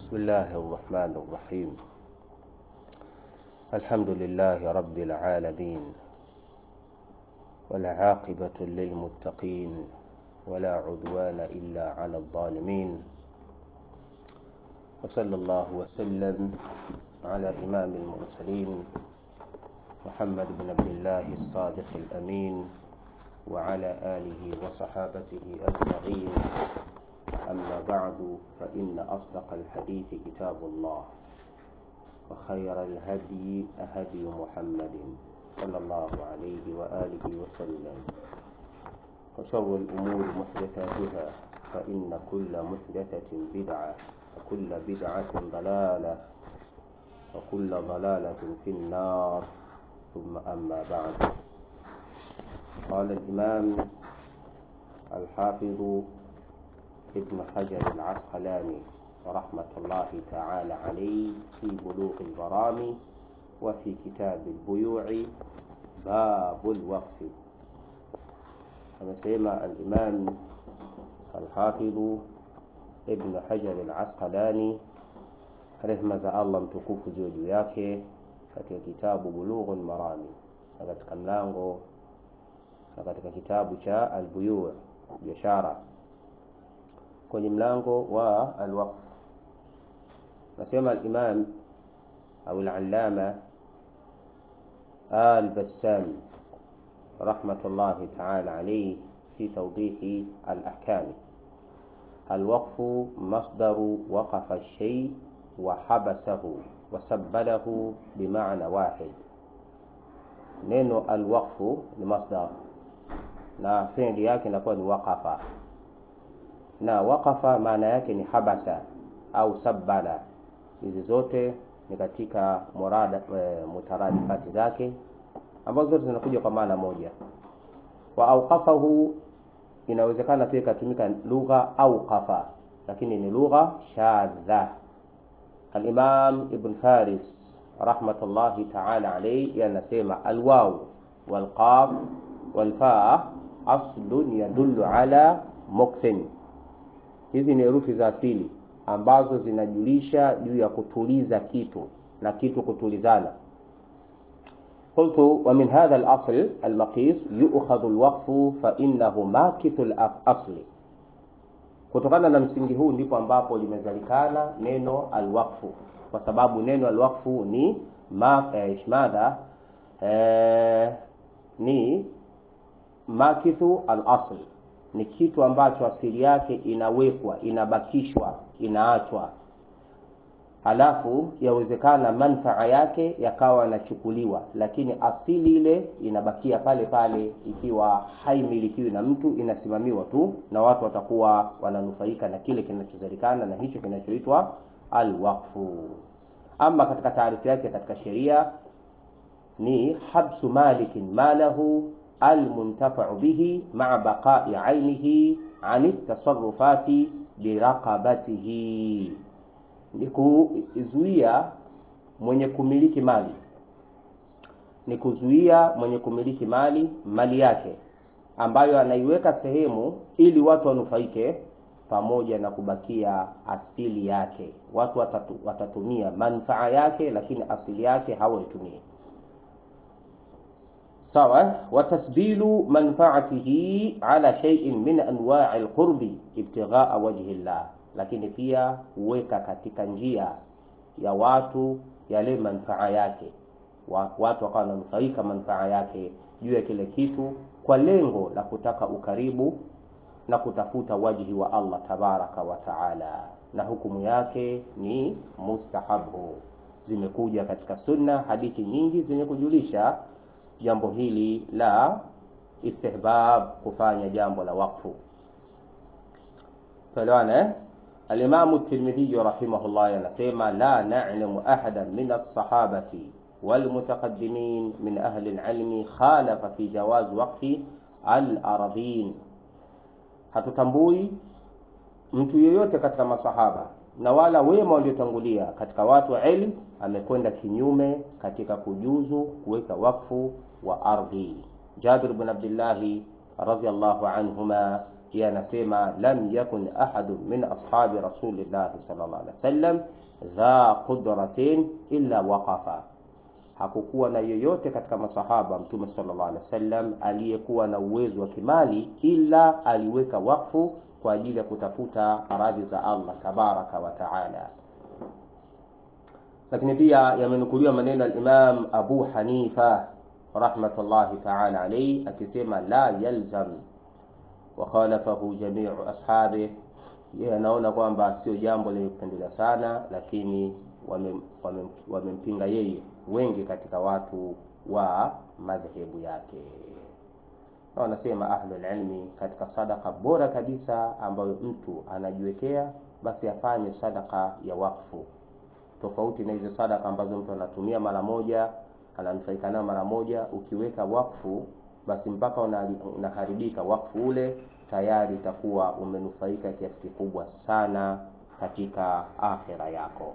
بسم الله الرحمن الرحيم الحمد لله رب العالمين والعاقبة للمتقين ولا عدوان إلا على الظالمين وصلى الله وسلم على إمام المرسلين محمد بن عبد الله الصادق الأمين وعلى آله وصحابته أجمعين أما بعد فإن أصدق الحديث كتاب الله وخير الهدي هدي محمد صلى الله عليه وآله وسلم وشر الأمور محدثاتها فإن كل محدثة بدعة وكل بدعة ضلالة وكل ضلالة في النار ثم أما بعد قال الإمام الحافظ ابن حجر العسقلاني رحمة الله تعالى عليه في بلوغ الغرام وفي كتاب البيوع باب الوقف amesema al-Imam al-Hafidh Ibn Hajar al-Asqalani rehma za Allah mtukufu juu juu yake katika kitabu Bulughul Marami na katika mlango na katika kitabu cha al-Buyu' biashara kwenye mlango wa al-waqf nasema al-Imam au al-Allama al-Bassam رحمة الله تعالى عليه في توضيح الأحكام الوقف مصدر وقف الشيء وحبسه وسبله بمعنى واحد neno alwaqfu ni masdar na fi'li yake inakuwa ni waqafa na waqafa maana yake ni habasa au sabbala hizi zote ni katika murada e, mutaradifati zake ambazo zote zinakuja kwa maana moja wa auqafahu inawezekana pia ikatumika lugha auqafa lakini ni lugha shadha al-Imam Ibn Faris rahmatullahi ta'ala alayhi anasema alwaw walqaf walfaa aslun yadullu ala mukthin hizi ni herufi za asili ambazo zinajulisha juu ya kutuliza kitu na kitu kutulizana قلت ومن هذا الأصل المقيس يؤخذ الوقف فإنه ماكث الأصل kutokana na msingi huu ndipo ambapo limezalikana neno alwaqfu kwa sababu neno alwaqfu ni ma, eh, madha eh, ni makithu alasl ni kitu ambacho asili yake inawekwa inabakishwa inaachwa halafu yawezekana manfaa yake yakawa yanachukuliwa, lakini asili ile inabakia pale pale, ikiwa haimilikiwi na mtu, inasimamiwa tu na watu watakuwa wananufaika na kile kinachozalikana na hicho kinachoitwa alwaqfu. Ama katika taarifu yake katika sheria ni habsu malikin malahu almuntafau bihi maa baqai ainihi ani tasarufati biraqabatihi ni kuzuia mwenye kumiliki mali, ni kuzuia mwenye kumiliki mali mali yake ambayo anaiweka sehemu ili watu wanufaike, pamoja na kubakia asili yake. Watu watatu, watatumia manfaa yake, lakini asili yake hawaitumii. Sawa, watasbilu manfaatihi ala shay'in min anwa'i alqurbi ibtigha'a wajhi llah lakini pia huweka katika njia ya watu yale manfaa yake, watu wakawa wananufaika manfaa yake juu ya kile kitu kwa lengo la kutaka ukaribu na kutafuta wajhi wa Allah tabaraka wa taala, na hukumu yake ni mustahabu. Zimekuja katika sunna hadithi nyingi zenye kujulisha jambo hili la istihbab, kufanya jambo la wakfu. Tuelewana eh? Alimamu Tirmidhi rahimahullah anasema la na'lamu ahadan min as-sahabati wal mutaqaddimin min ahli al-ilmi khalafa fi jawaz waqfi al-aradhin, hatutambui mtu yeyote katika masahaba na wala wema waliotangulia katika watu wa ilmu amekwenda kinyume katika kujuzu kuweka wakfu wa ardhi. Jabir bin Abdullah radhiyallahu anhuma yeye anasema lam yakun ahadu min ashabi rasulillahi sallallahu alaihi wasallam dha qudratin illa waqafa hakukuwa na yoyote katika masahaba mtume sallallahu alaihi wasallam aliyekuwa na uwezo wa kimali ila aliweka wakfu kwa ajili ya kutafuta radhi za Allah tabaraka wa taala. Lakini pia yamenukuliwa maneno ya Imam Abu Hanifa rahmatullahi taala alayhi akisema la yalzam wa khalafahu jamiu ashabi, yeye anaona kwamba sio jambo lenye kupendelea sana, lakini wamempinga wame, wame yeye wengi katika watu wa madhehebu yake na wanasema ahlul ilmi katika sadaka bora kabisa ambayo mtu anajiwekea basi afanye sadaka ya wakfu tofauti na hizo sadaka ambazo mtu anatumia mara moja ananufaika nayo mara moja ukiweka wakfu basi mpaka unaharibika wakfu ule tayari itakuwa umenufaika kiasi kikubwa sana katika akhira yako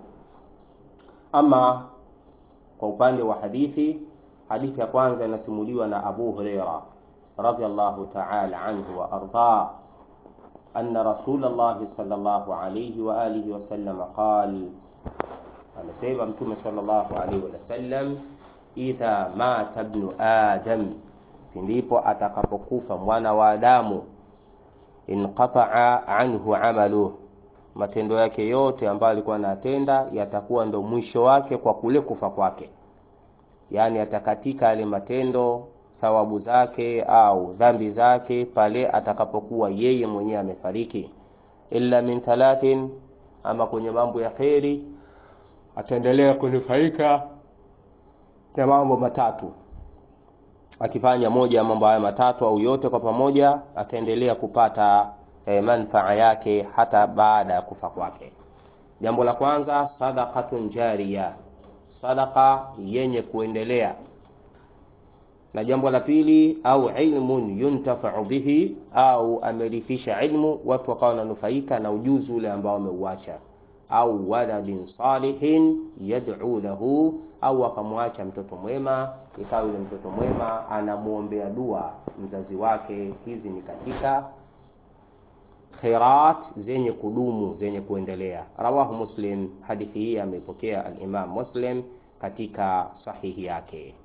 ama kwa upande wa hadithi hadithi ya kwanza inasimuliwa na Abu Huraira radhiallahu ta'ala anhu wa arda anna Rasulullah sallallahu alayhi wa alihi wa sallam qal anasema mtume sallallahu alayhi wa sallam idha mata ibnu adam ndipo atakapokufa mwana wa Adamu inqata'a anhu amaluhu matendo yake yote ambayo alikuwa anatenda yatakuwa ndo mwisho wake kwa kule kufa kwake, yaani atakatika yale matendo, thawabu zake au dhambi zake pale atakapokuwa yeye mwenyewe amefariki. Illa min thalathin, ama kwenye mambo ya kheri ataendelea kunufaika na mambo matatu. Akifanya moja ya mambo haya matatu au yote kwa pamoja, ataendelea kupata E, manfaa yake hata baada ya kufa kwake. Jambo la kwanza, sadaqatun jariya, sadaqa yenye kuendelea. Na jambo la pili, au ilmun yuntafau bihi, au amerithisha ilmu watu wakawa wananufaika na ujuzi ule ambao wameuacha, au waladin salihin yad'u lahu, au akamwacha mtoto mwema, ikawa yule mtoto mwema anamuombea dua mzazi wake. Hizi ni katika khairat zenye kudumu zenye kuendelea. Rawahu Muslim, hadithi hii ameipokea al-Imam Muslim katika sahihi yake.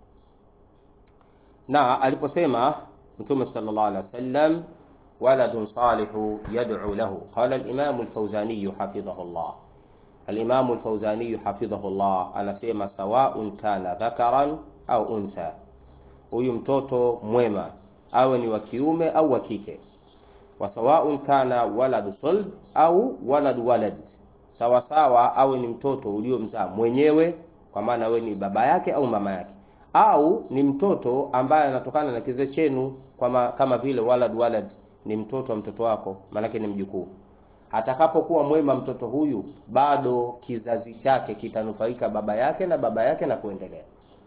Na aliposema Mtume sallallahu alaihi wasallam, waladun salihu yad'u lahu, qala al-Imam al-Fawzani hafidhahu Allah. Al-Imam al-Fawzani hafidhahu Allah anasema sawaun kana dhakaran au untha, huyu mtoto mwema awe ni wa kiume au wa kike wasawaun kana waladu sulb au waladu walad, sawa sawa awe ni mtoto uliomzaa mwenyewe, kwa maana wewe ni baba yake au mama yake, au ni mtoto ambaye anatokana na kizazi chenu, kama vile walad walad ni mtoto wa mtoto wako, maanake ni mjukuu. Atakapokuwa mwema mtoto huyu, bado kizazi chake kitanufaika baba yake na baba yake na kuendelea,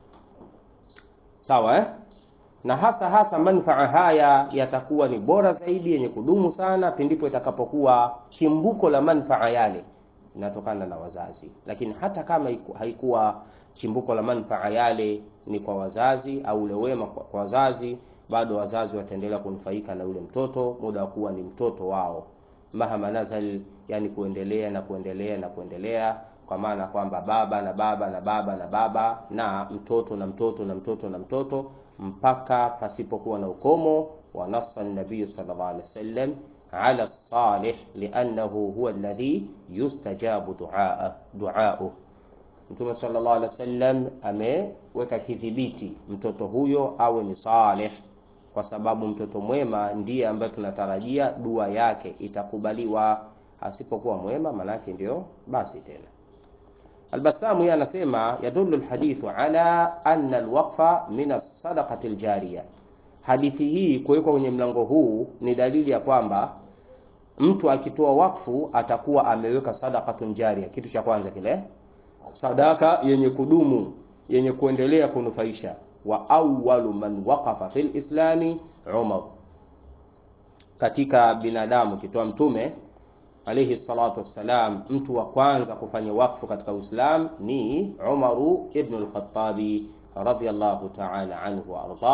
sawa eh? na hasa hasa manfaa haya yatakuwa ni bora zaidi yenye kudumu sana pindipo itakapokuwa chimbuko la manfaa yale inatokana na wazazi. Lakini hata kama haikuwa chimbuko la manfaa yale ni kwa wazazi au ule wema kwa wazazi, bado wazazi wataendelea kunufaika na ule mtoto muda wa kuwa ni mtoto wao, mahama nazal, yani kuendelea na kuendelea na kuendelea, kwa maana kwamba baba na baba na baba na baba na mtoto na mtoto na mtoto na mtoto mpaka pasipokuwa na ukomo. wa nassa nabii sallallahu alaihi wasallam ala salih liannahu huwa alladhi yustajabu duaa duauh. Mtume sallallahu alaihi wasallam ameweka kidhibiti mtoto huyo awe ni salih, kwa sababu mtoto mwema ndiye ambaye tunatarajia dua yake itakubaliwa. Asipokuwa mwema, manake ndio basi tena Albasamu yeye anasema yadullu alhadithu ala anna alwaqfa min as-sadaqati aljariya. Hadithi hii kuwekwa kwenye mlango huu ni dalili ya kwamba mtu akitoa wakfu atakuwa ameweka sadaqatun jariya. Kitu cha kwanza kile sadaka yenye kudumu yenye kuendelea kunufaisha. Wa awwalu man waqafa fil islami Umar, katika binadamu kitoa mtume alayhi salatu wassalam, mtu wa kwanza kufanya wakfu katika Uislamu ni Umaru ibn al-Khattabi radhiyallahu ta'ala anhu wa ardah.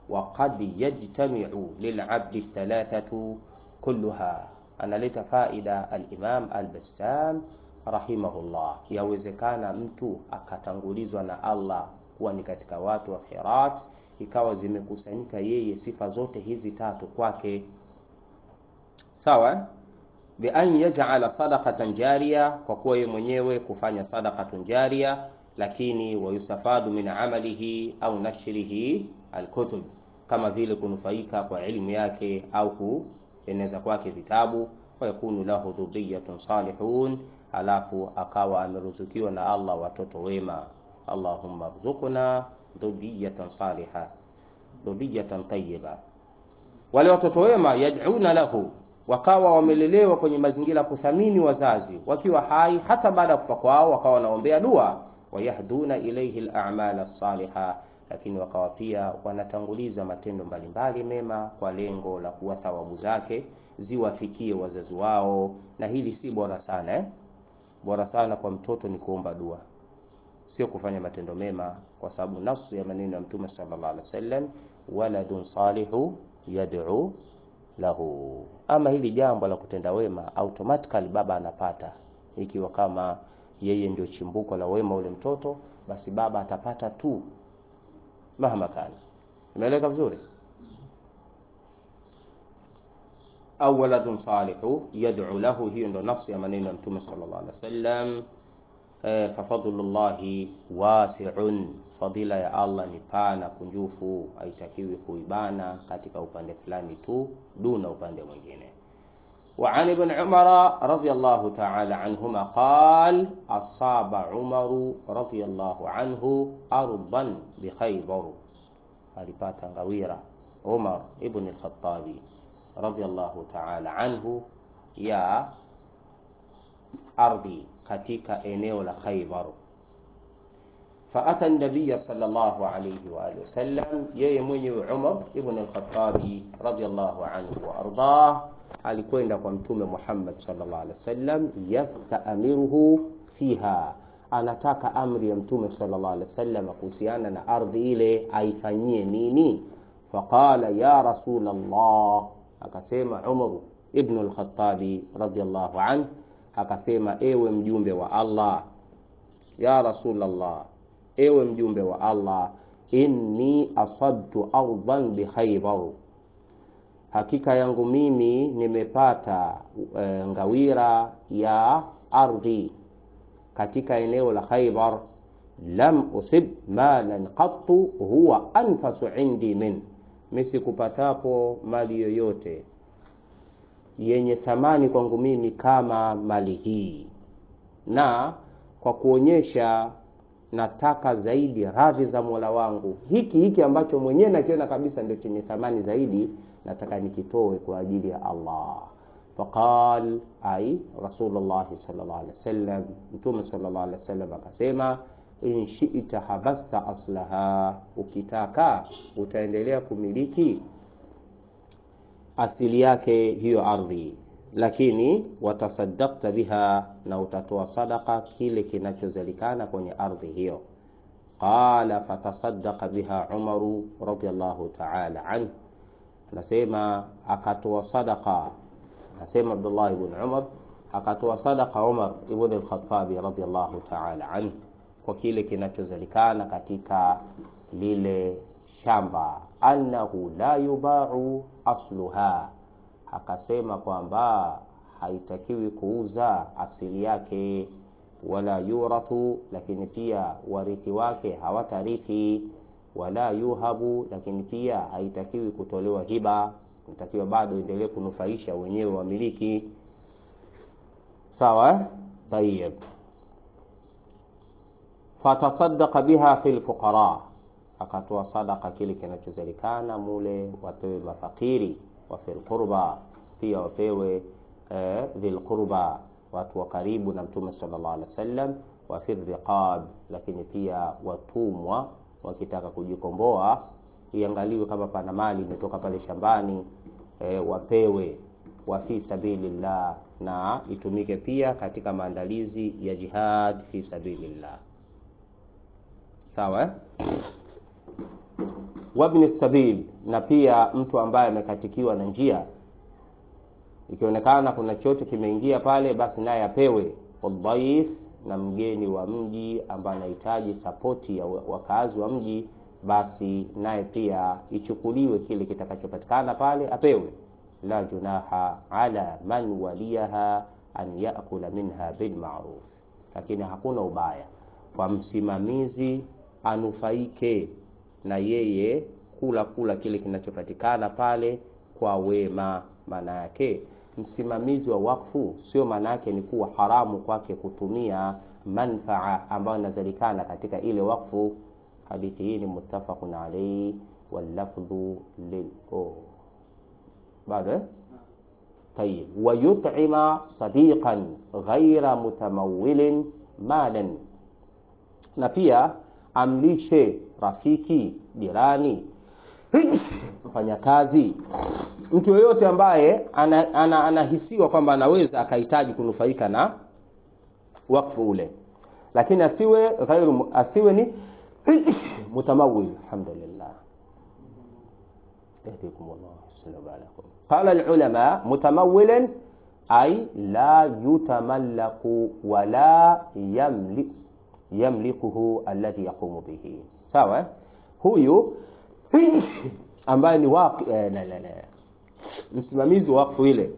وقد يجتمع للعبد الثلاثة كلها analeta faida al-Imam al-Bassam rahimahullah, yawezekana mtu akatangulizwa na Allah kuwa ni katika watu wa khairat, ikawa zimekusanyika yeye sifa zote hizi tatu kwake, sawa bi an yaj'ala sadaqatan jariya, kwa kuwa yeye mwenyewe kufanya sadaqatun jariya, lakini wayustafadu min amalihi au nashrihi alkutub, kama vile kunufaika kwa elimu yake au kueneza kwake vitabu, wayakunu lahu dhurriyatun salihun, alafu akawa ameruzukiwa na Allah watoto wema. Allahumma rzuqna dhurriyatan saliha dhurriyatan tayyiba. Wale watoto wema yad'una lahu wakawa wamelelewa kwenye mazingira ya kuthamini wazazi wakiwa hai, hata baada ya kufa kwao wakawa wanaombea dua. Wayahduna ilayhi al-a'mal as-saliha, lakini wakawa pia wanatanguliza matendo mbalimbali mema kwa lengo la kuwa thawabu zake ziwafikie wazazi wao. Na hili si bora sana eh? Bora sana kwa mtoto ni kuomba dua, sio kufanya matendo mema, kwa sababu nafsi ya maneno ya Mtume sallallahu alaihi wasallam, waladun salihu yad'u lahu. Ama hili jambo la kutenda wema automatically baba anapata, ikiwa kama yeye ndio chimbuko la wema ule mtoto, basi baba atapata tu mahama kana. Imeeleka vizuri? au waladun salihu yad'u lahu, hiyo ndo nafsi ya maneno ya Mtume sallallahu alaihi wasallam. E, fafadlullahi wasi'un, fadila ya Allah ni pana kunjufu, haitakiwi kuibana katika upande fulani tu duna upande mwingine. Wa an ibn Umar radhiyallahu ta'ala anhuma qal asaba Umar radhiyallahu anhu ardan bi Khaybar, alipata ngawira Umar ibn al-Khattabi radhiyallahu ta'ala anhu ya ardhi katika eneo la Khaybar. Faata nabiya sallallahu alayhi wa alihi wasallam, yeye mwenyewe Umar ibn al-Khattabi radhiyallahu anhu wa ardah, alikwenda kwa Mtume Muhammad sallallahu alayhi wasallam, yastamiruhu fiha, anataka amri ya Mtume sallallahu alayhi wasallam kuhusiana na ardhi ile aifanyie nini. Faqala ya rasul Allah, akasema Umar ibn al-Khattabi radhiyallahu anhu akasema ewe mjumbe wa Allah, ya Rasulullah, ewe mjumbe wa Allah, inni asabtu ardan bi Khaybar, hakika yangu mimi nimepata e, ngawira ya ardhi katika eneo la Khaybar. Lam usib malan qattu huwa anfasu indi min, misikupatapo mali yoyote yenye thamani kwangu mimi kama mali hii, na kwa kuonyesha nataka zaidi radhi za Mola wangu, hiki hiki ambacho mwenyewe nakiona kabisa ndio chenye thamani zaidi, nataka nikitoe kwa ajili ya Allah. Faqal ai Rasulullah sallallahu alaihi wasallam, Mtume sallallahu alaihi wasallam akasema, in shi'ta habasta aslaha, ukitaka utaendelea kumiliki asili yake hiyo ardhi, lakini watasaddaqta biha, na utatoa sadaka kile kinachozalikana kwenye ardhi hiyo. Qala fatasaddaqa biha Umaru radhiyallahu ta'ala anhu, anasema akatoa sadaka, anasema Abdullah ibn Umar akatoa sadaka Umar ibn al-Khattabi radhiyallahu ta'ala anhu kwa kile kinachozalikana katika lile shamba annahu la yubau asluha, akasema kwamba haitakiwi kuuza asili yake, wala yurathu, lakini pia warithi wake hawatarithi, wala yuhabu, lakini pia haitakiwi kutolewa hiba, inatakiwa bado endelee kunufaisha wenyewe wamiliki. Sawa, tayib. Fatasaddaqa biha fil fuqara akatoa sadaka kile kinachozalikana mule, wapewe mafakiri wa fil qurba, pia wapewe eh, dhil qurba, watu wa karibu na Mtume sallallahu alaihi wasallam, wa fil riqab, lakini pia watumwa wakitaka kujikomboa, iangaliwe kama pana mali imetoka pale shambani eh, wapewe wa fi sabilillah, na itumike pia katika maandalizi ya jihad fi sabilillah. Sawa eh? wabni sabil, na pia mtu ambaye amekatikiwa na njia, ikionekana kuna chote kimeingia pale, basi naye apewe. Wadhaif, na mgeni wa mji ambaye anahitaji sapoti ya wakazi wa mji, basi naye pia ichukuliwe kile kitakachopatikana pale apewe. La junaha ala man waliyaha an yakula minha bilmaruf, lakini hakuna ubaya kwa msimamizi anufaike na yeye kula kula kile kinachopatikana pale kwa wema. Maana yake msimamizi wa wakfu sio maana yake ni kuwa haramu kwake kutumia manfaa ambayo inazalikana katika ile wakfu. Hadithi hii ni muttafaqun alayhi wallafdhu lil oh. bado eh? Tayib, wa yut'ima sadiqan ghaira mutamawilin malan, na pia amlishe rafiki, jirani, mfanyakazi, mtu yoyote ambaye anahisiwa ana, ana kwamba anaweza akahitaji kunufaika na wakfu ule, lakini asiwe ghairu, asiwe ni mutamawil. Alhamdulillah, qala alulama mutamawilan ay la yutamallaku wala yamlik yamlikuhu alladhi yaqumu bihi. Sawa, huyu ambaye ni waqi eh, la, la, la. msimamizi wa wakfu ile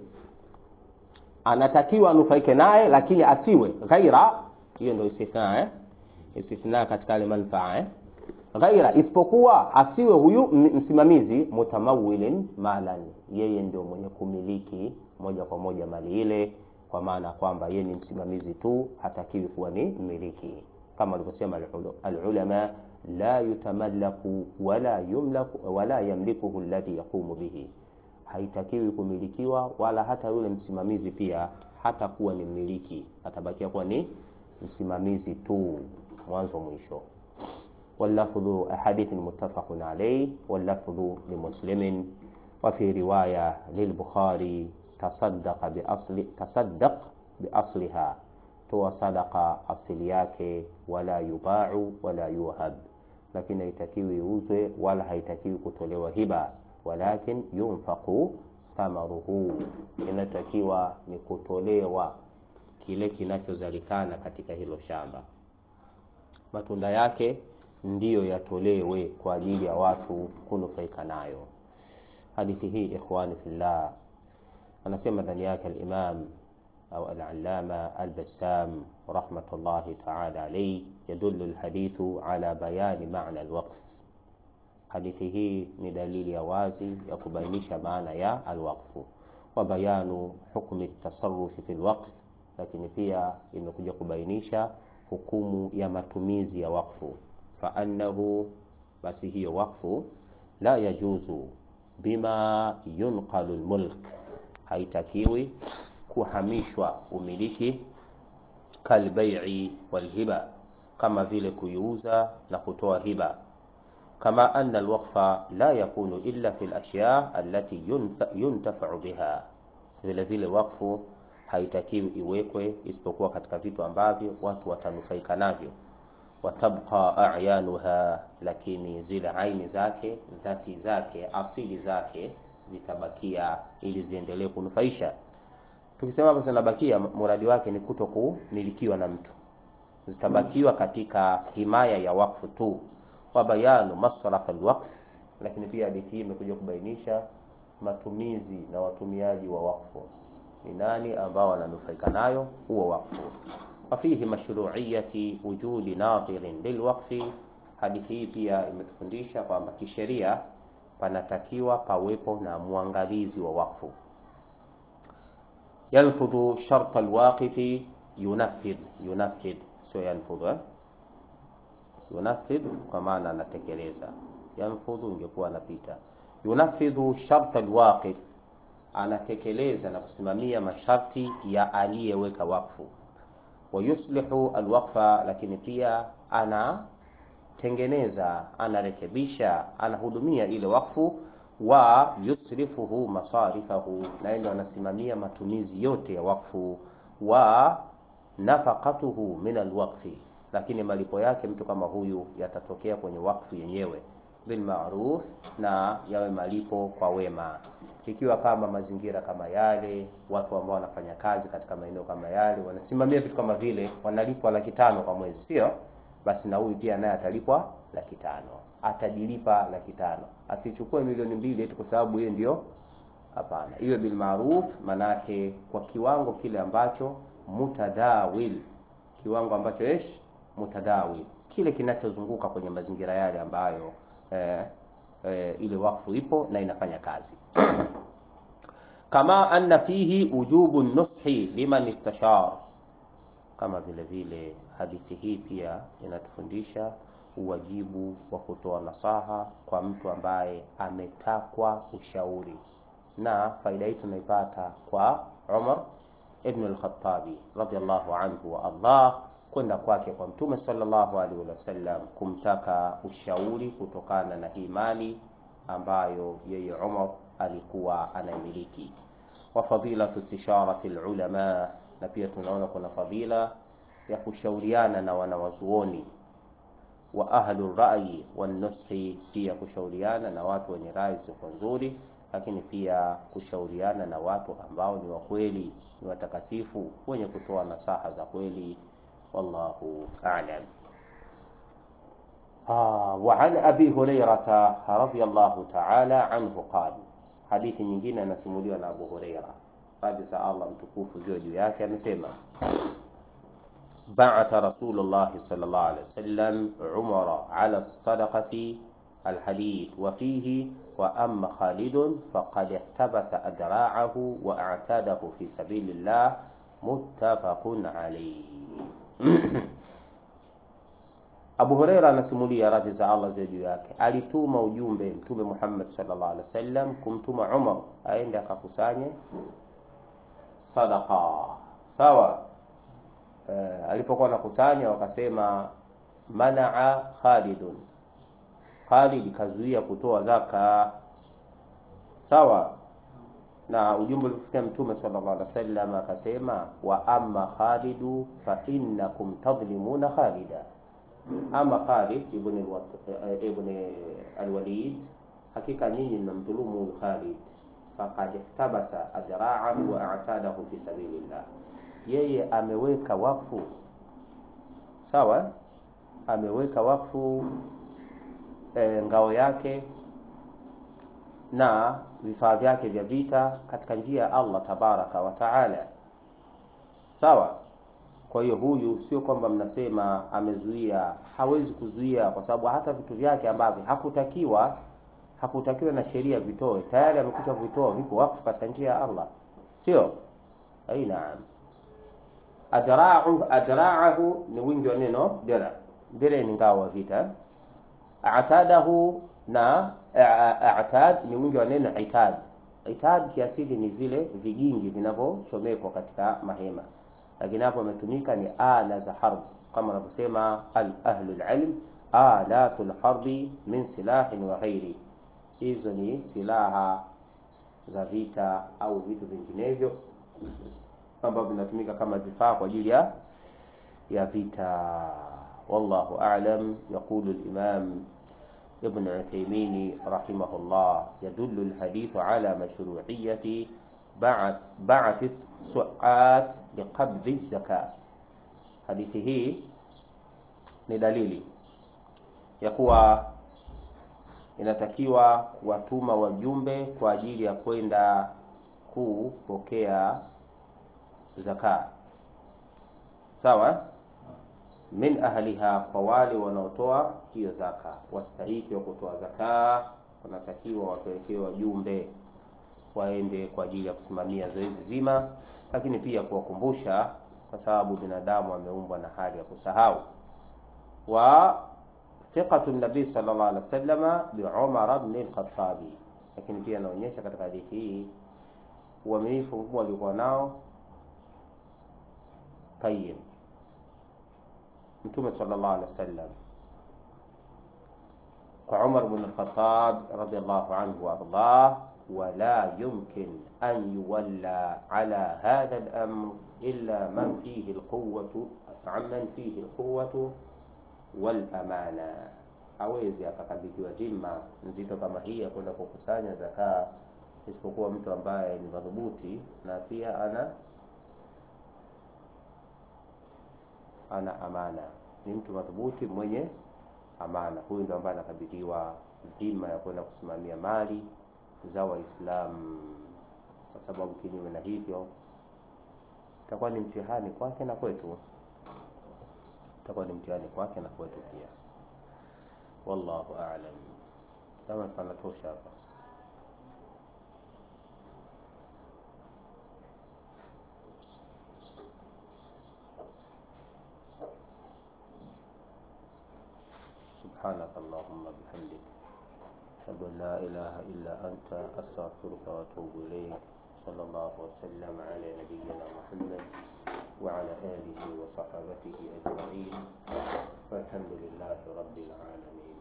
anatakiwa anufaike naye, lakini asiwe ghaira. Hiyo ndio istithna eh? istithna katika ile manfaa eh? ghaira, isipokuwa asiwe huyu msimamizi mutamawilin malan, yeye ndio mwenye kumiliki moja kwa moja mali ile, kwa maana kwamba yeye ni msimamizi tu, hatakiwi kuwa ni mmiliki kama walivyosema alulama, la yutamallaku wala yumlaku wala yamlikuhu alladhi yaqumu bihi, haitakiwi kumilikiwa wala hata yule msimamizi pia hata kuwa ni mmiliki, atabakia kuwa ni msimamizi tu mwanzo mwisho. Wallafdhu hadithin muttafaqun alayhi wallafdhu limuslimin wa fi riwaya lilbukhari tasaddaqa bi asli tasaddaq bi asliha toa sadaka asili yake, wala yubau wala yuhab, lakini haitakiwi iuzwe wala haitakiwi kutolewa hiba, walakin yunfaqu thamaruhu, inatakiwa ni kutolewa kile kinachozalikana katika hilo shamba, matunda yake ndiyo yatolewe kwa ajili ya watu kunufaika nayo. Hadithi hii ikhwani fillah, anasema ndani yake al-Imam au al-Allama al-Bassam rahmatullahi ta'ala alayhi, yadullu al-hadithu ala bayani maana al-waqf. Hadithi hii ni dalili ya wazi ya kubainisha maana ya al-waqfu wa bayanu hukmi at-tasarruf fi al-waqf, lakini pia imekuja kubainisha hukumu ya matumizi ya wakfu. Fa annahu, basi hiyo wakfu la yajuzu bima yunqalu al-mulk, haitakiwi kuhamishwa umiliki kalbai'i walhiba, kama vile kuiuza na kutoa hiba. Kama anna alwaqfa la yakunu illa fi alashya allati yuntafa'u biha, vile vile wakfu haitakiwi iwekwe isipokuwa katika vitu ambavyo watu watanufaika navyo. Watabqa a'yanuha, lakini zile aini zake, dhati zake, asili zake zitabakia ili ziendelee kunufaisha. Tukisema hapo zinabakia, muradi wake ni kuto kumilikiwa na mtu, zitabakiwa katika himaya ya wakfu tu. Wa bayanu masraf alwaqf, lakini pia hadithi hii imekuja kubainisha matumizi na watumiaji wa wakfu ni nani ambao wananufaika nayo huo wakfu. Wa fihi mashru'iyati wujudi nadhirin lilwaqfi, hadithi hii pia imetufundisha kwamba kisheria panatakiwa pawepo na mwangalizi wa wakfu yanfudhu sharta alwaqifi yunafidh yunafidh, sio yanfudhu eh? Yunafidh kwa maana anatekeleza, yanfudhu ingekuwa anapita. Yunafidhu sharta alwaqif, anatekeleza na kusimamia masharti ya aliyeweka wakfu. Wa yuslihu alwaqfa, lakini pia anatengeneza, anarekebisha, anahudumia ile wakfu wa yusrifuhu masarifahu, na ndio anasimamia matumizi yote ya wakfu. Wa nafaqatuhu min alwaqfi, lakini malipo yake mtu kama huyu yatatokea kwenye wakfu yenyewe. bilmaruf, na yawe malipo kwa wema. Ikiwa kama mazingira kama yale, watu ambao wanafanya kazi katika maeneo kama yale, wanasimamia vitu kama vile, wanalipwa laki tano kwa mwezi, sio? Basi na huyu pia naye atalipwa laki tano, atajilipa laki tano, asichukue milioni mbili eti kwa sababu yeye ndio Hapana, iwe bil maruf, manake kwa kiwango kile ambacho mutadawil, kiwango ambacho esh mutadawil, kile kinachozunguka kwenye mazingira yale ambayo eh, eh, ile wakfu ipo na inafanya kazi kama anna fihi ujubu nushi liman istashar, kama vile vile hadithi hii pia inatufundisha uwajibu wa kutoa nasaha kwa mtu ambaye ametakwa ushauri na faida hii tunaipata kwa Umar ibn al-Khattabi radhiyallahu anhu wa Allah kwenda kwake kwa Mtume sallallahu alaihi wasallam kumtaka ushauri kutokana na hii mali ambayo yeye Umar alikuwa anaimiliki, wa fadilatu istisharati ulama, na pia tunaona kuna fadila ya kushauriana na wanawazuoni wa ahlu rai wan nushi, pia kushauriana na watu wenye rai ziko nzuri lakini pia kushauriana na watu ambao ni wakweli, ni watakatifu, wenye kutoa nasaha za kweli. Wallahu a'lam. Ah, wa an abi hurairata radhiyallahu ta'ala anhu qala, hadithi nyingine anasimuliwa na Abu Huraira, radhi za Allah mtukufu ziwe juu yake, amesema ba'atha Rasulullah sallallahu alaihi wasallam Umara ala sadaqati الحديث وفيه وأما خالد فقد احتبس أدراعه وأعتاده في سبيل الله متفق عليه Abu Huraira anasimulia radhi za Allah ziwe juu yake, alituma ujumbe Mtume Muhammad sallallahu alaihi wasallam kumtuma Umar aende akakusanye sadaqa. Sawa. Uh, alipokuwa anakusanya wakasema manaa Khalidun Khalid kazuia kutoa zaka. Sawa. Na ujumbe ulifikia Mtume sallallahu alaihi wasallam akasema, wa amma Khalidu fa innakum tadhlimuna Khalida, ama Khalid ibn ibn al-Walid, hakika nyinyi mnamdhulumu Khalid. Faqad ihtabasa adra'ahu wa a'tadahu fi sabilillah, yeye ameweka wakfu. Sawa, ameweka wakfu E, ngao yake na vifaa vyake vya vita katika njia ya Allah tabaraka wa taala. Sawa. Kwa hiyo huyu sio kwamba mnasema amezuia, hawezi kuzuia, kwa sababu hata vitu vyake ambavyo hakutakiwa hakutakiwa na sheria vitoe, tayari amekuta vitoa, vipo wakfu katika njia ya Allah, sio ai? Naam. Adra'u adra'ahu ni wingi wa neno dira. Dira ni ngao wa vita Atadahu na atad ni wingi wa neno itad. Itad kiasili ni zile vigingi vinavyochomekwa katika mahema, lakini hapo imetumika ni ala za harb, kama wanavyosema ahlul ilm, alatul harbi min silahin wa ghairi. Hizo ni silaha za vita au vitu vinginevyo ambavyo vinatumika kama vifaa kwa ajili ya ya vita. Wallahu a'lam. Yaqulu al-imam Ibn Uthaymeen rahimahullah, yadullu al-hadith ala mashru'iyyati ba'th su'at liqabdhi zakat. Hadithi hii ni dalili ya kuwa inatakiwa kuwatuma wajumbe kwa ajili ya kwenda kupokea zaka, sawa min ahliha, kwa wale wanaotoa hiyo zaka, wastahiki wa kutoa zaka wanatakiwa wapelekee wajumbe waende kwa ajili ya kusimamia zoezi zima, lakini pia kuwakumbusha, kwa sababu binadamu ameumbwa na hali ya kusahau. wa thiqatu nabii sallallahu alaihi wasallam bi Umar ibn al-Khattab, lakini pia anaonyesha katika hadithi hii uaminifu mkubwa aliokuwa nao Tayyib Mtume sallallahu alaihi wasallam kwa Umar ibn al-Khattab radiyallahu anhu wa ardah, wala yumkin an yuwalla ala hadha al-amr illa man fihi al-quwwatu man fihi al-quwwatu wal amana, hawezi akakabidhiwa dhima nzito kama hii ya kwenda kukusanya zakaa isipokuwa mtu ambaye ni madhubuti na pia ana ana amana ni mtu madhubuti mwenye amana huyu ndio ambaye anakabidhiwa dhima ya kwenda kusimamia mali za waislamu kwa sababu kinyume na hivyo itakuwa ni mtihani kwake na kwetu itakuwa ni mtihani kwake na kwetu pia wallahu a'lam kama panatosha hapa سبحانك اللهم بحمدك أشهد أن لا إله إلا أنت أستغفرك وأتوب إليك صلى الله وسلم على نبينا محمد وعلى آله وصحابته أجمعين والحمد لله رب العالمين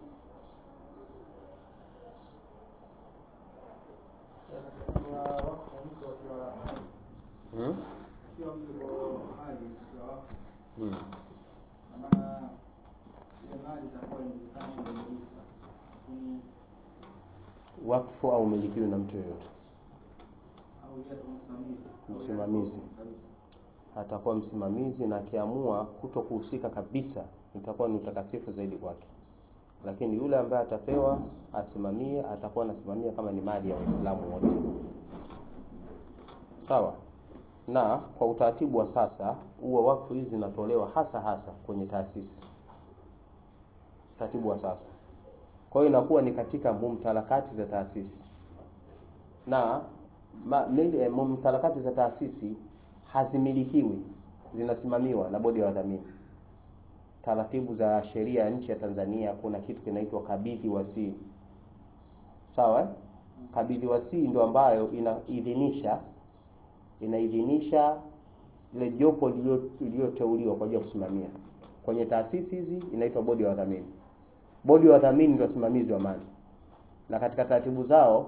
hmm? Hmm. wakfu au umilikiwe na mtu yoyote msimamizi atakuwa msimamizi na akiamua kuto kuhusika kabisa itakuwa ni utakatifu zaidi kwake lakini yule ambaye atapewa asimamie atakuwa anasimamia kama ni mali ya waislamu wote sawa na kwa utaratibu wa sasa huwa wakfu hizi zinatolewa hasa hasa kwenye taasisi utaratibu wa sasa kwa hiyo inakuwa ni katika mumtalakati za taasisi na ma, mili, mumtalakati za taasisi hazimilikiwi zinasimamiwa na bodi ya wadhamini taratibu za sheria ya nchi ya Tanzania kuna kitu kinaitwa kabidhi wasii sawa eh? kabidhi wasii ndio ambayo inaidhinisha inaidhinisha ile jopo lililoteuliwa kwa ajili ya kusimamia kwenye taasisi hizi inaitwa bodi ya wadhamini bodi ya wadhamini ndio wasimamizi wa mali na katika taratibu zao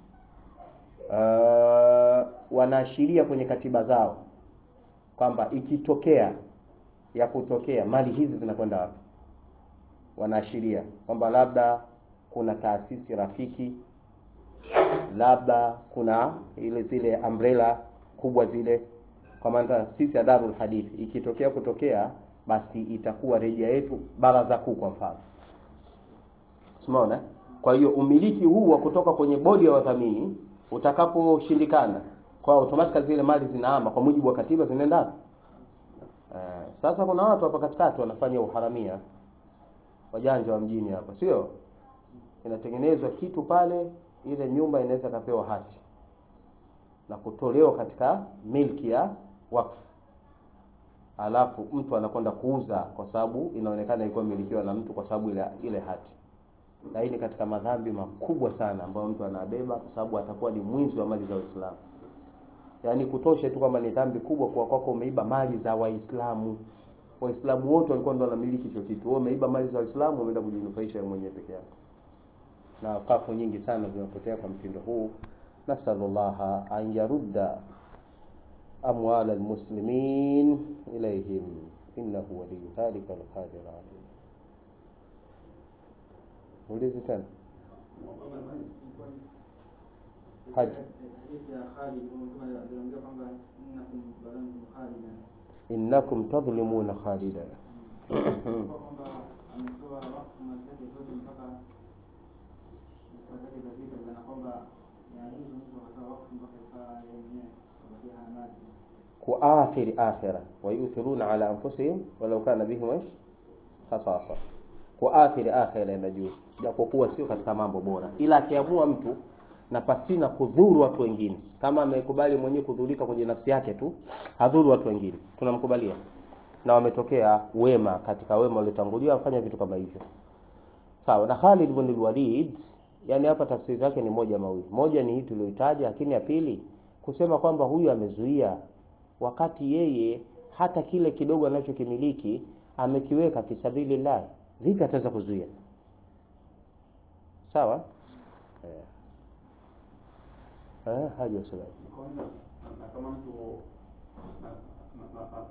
uh, wanaashiria kwenye katiba zao kwamba ikitokea ya kutokea mali hizi zinakwenda wapi wanaashiria kwamba labda kuna taasisi rafiki labda kuna ile zile umbrella kubwa zile kwa maana taasisi ya Darul Hadith ikitokea kutokea basi itakuwa rejea yetu baraza kuu kwa mfano Umeona? Kwa hiyo umiliki huu wa kutoka kwenye bodi ya wadhamini utakaposhindikana, kwa automatically zile mali zinahama kwa mujibu wa katiba zinaenda Uh, sasa kuna watu hapa katikati wanafanya uharamia wajanja wa mjini hapa, sio? Inatengenezwa kitu pale, ile nyumba inaweza kapewa hati na kutolewa katika milki ya wakfu, alafu mtu anakwenda kuuza kwa sababu inaonekana ilikuwa milikiwa na mtu kwa sababu ile, ile hati na hii ni katika madhambi makubwa sana ambayo mtu anabeba kwa sababu atakuwa ni mwizi wa mali za Waislamu. Yaani kutosha tu kwamba ni dhambi kubwa kwa kwako umeiba mali za Waislamu. Waislamu wote walikuwa ndio wanamiliki hicho kitu. Wewe umeiba mali za Waislamu umeenda kujinufaisha wewe mwenyewe peke yako. Na kafu nyingi sana zinapotea kwa mtindo huu. Nasallallahu an yarudda amwal almuslimin ilayhim innahu waliyyu dhalika alqadir alayh. Muulize tena. Haji. Innakum tadhlimuna Khalida. kuathiri akhira wa yuthiruna ala anfusihim walau kana bihim khasasa kuathiri akhira inajuzi, japokuwa sio katika mambo bora, ila akiamua mtu na pasina kudhuru watu wengine, kama amekubali mwenyewe kudhurika kwenye nafsi yake tu, hadhuru watu wengine, tunamkubalia. Na wametokea wema katika wema waliotangulia wafanya vitu kama hivyo, sawa. Na Khalid ibn Walid, yani hapa tafsiri zake ni moja mawili, moja ni hii tuliyoitaja, lakini ya pili kusema kwamba huyu amezuia, wakati yeye hata kile kidogo anachokimiliki amekiweka fi sabilillah vipi ataweza kuzuia? Sawa eh, eh haja wasala kama mtu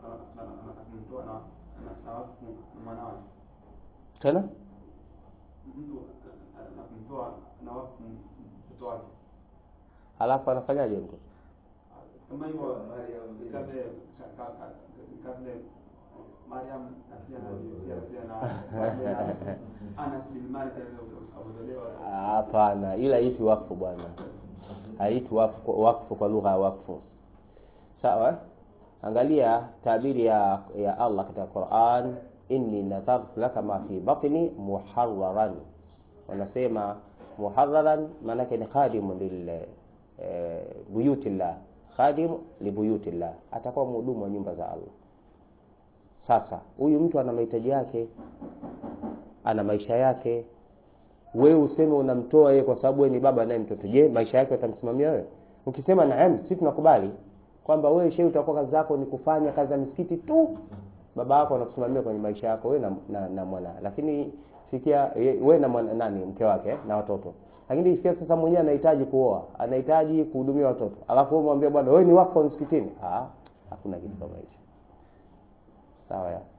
mtoa na mwanawe tena mtu anamtoa na wakfu mtoto wake halafu anafanyaje mtu kama hivyo kabla kabla Mariam na pia na pia pia na kabla na Anas bin Malik alizolewa hapana ila haitwi wakfu bwana haitwi wakfu, wakfu kwa lugha ya wakfu sawa eh? angalia tabiri ya, ya allah katika quran inni nadhartu laka ma fi batni muharraran wanasema muharraran maanake ni khadimu lil eh, buyutillah khadim libuyutillah atakuwa mhudumu wa nyumba za allah sasa huyu mtu ana mahitaji yake ana maisha yake wewe useme unamtoa yeye kwa sababu wewe ni baba naye mtoto je maisha yake utamsimamia wewe ukisema naam sisi tunakubali kwamba wewe shehe utakuwa kazi zako ni kufanya kazi za misikiti tu baba yako anakusimamia kwenye maisha yako wewe na, na, na mwana lakini sikia wewe na mwana, nani mke wake eh, na watoto lakini sikia sasa mwenyewe anahitaji kuoa anahitaji kuhudumia watoto alafu wewe mwambie bwana wewe ni wako wa msikitini ah hakuna kitu kama hicho sawa ya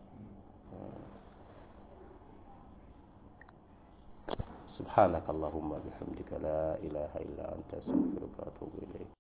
سبحانك اللهم وبحمدك لا إله إلا أنت أستغفرك وأتوب إليك